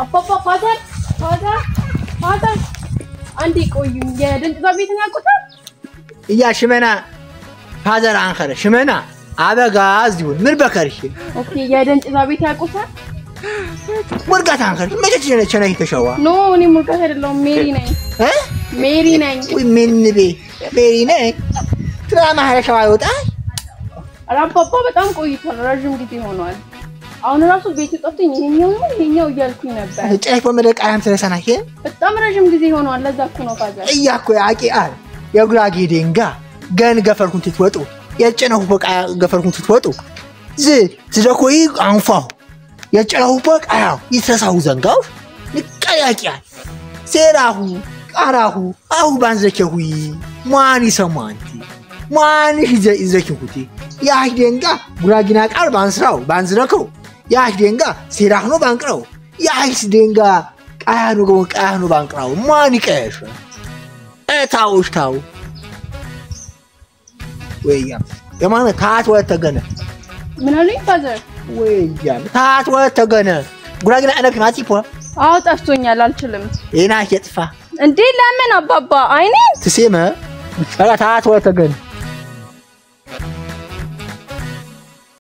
አባባ ፋዘር ፋዘር ፋዘር አንዴ ቆዩኝ። የደንጥዛ ቤትን ያውቁታል? እያ ሽመና ፋዘር አንኸረ ሽመና አበጋዝ ይሁን ምን በከርሽ ኦኬ የደንጥዛ ቤት ያውቁታል? ሙርጋት አንኸር መቼ ቸነ ቸነ ተሸዋ ኖ እኔ ሙርጋት አይደለሁም ሜሪ ነኝ። እ ሜሪ ነኝ። ወይ ምን ቤ ቤሪ ነኝ ትራማ ሀረሻዋ ይወጣል ኧረ አባባ በጣም ቆይቷል። ረዥም ጊዜ ሆኗል። አሁን ራሱ ቤት ጠፍቶኝ ይሄኛው ነው ይሄኛው እያልኩኝ ነበር። ጨሽ በመደ ቃላም ስለሰናሽ በጣም ረዥም ጊዜ ሆኗል። ለዛ እኮ ነው ፋዘር። እያኮ ያቂ አል የጉራጌ ዴንጋ ገን ገፈርኩን ትትወጡ የጨነሁ በቃ ገፈርኩን ትትወጡ ዝ ዝደኮይ አንፋሁ የጨነሁ በቃ ያው ይተሳሁ ዘንጋው ንቀያቂያል ሴራሁ ቃራሁ አሁ ባንዘኬሁይ ማን ይሰማንቲ ማን ይዘኪሁቲ ያህ ዴንጋ ጉራጊና ቃል ባንስራው ባንዝረከው ያህ ዴንጋ ሴራህኖ ባንቅረው ያህስ ዴንጋ ቃያኑ ገ ቃያኑ ባንቅራው ማን ይቀየሸ እታውሽ ታው ወያም የማነ ታት ወተገነ ምን አሉኝ ፋዘር? ወያም ታት ወተገነ ጉራጊና አነክ ማቲ ፖ አዎ ጠፍቶኛል፣ አልችልም። ኤና የጥፋ እንዴ ለምን አባባ አይኔ ትሴመ ታት ወተገነ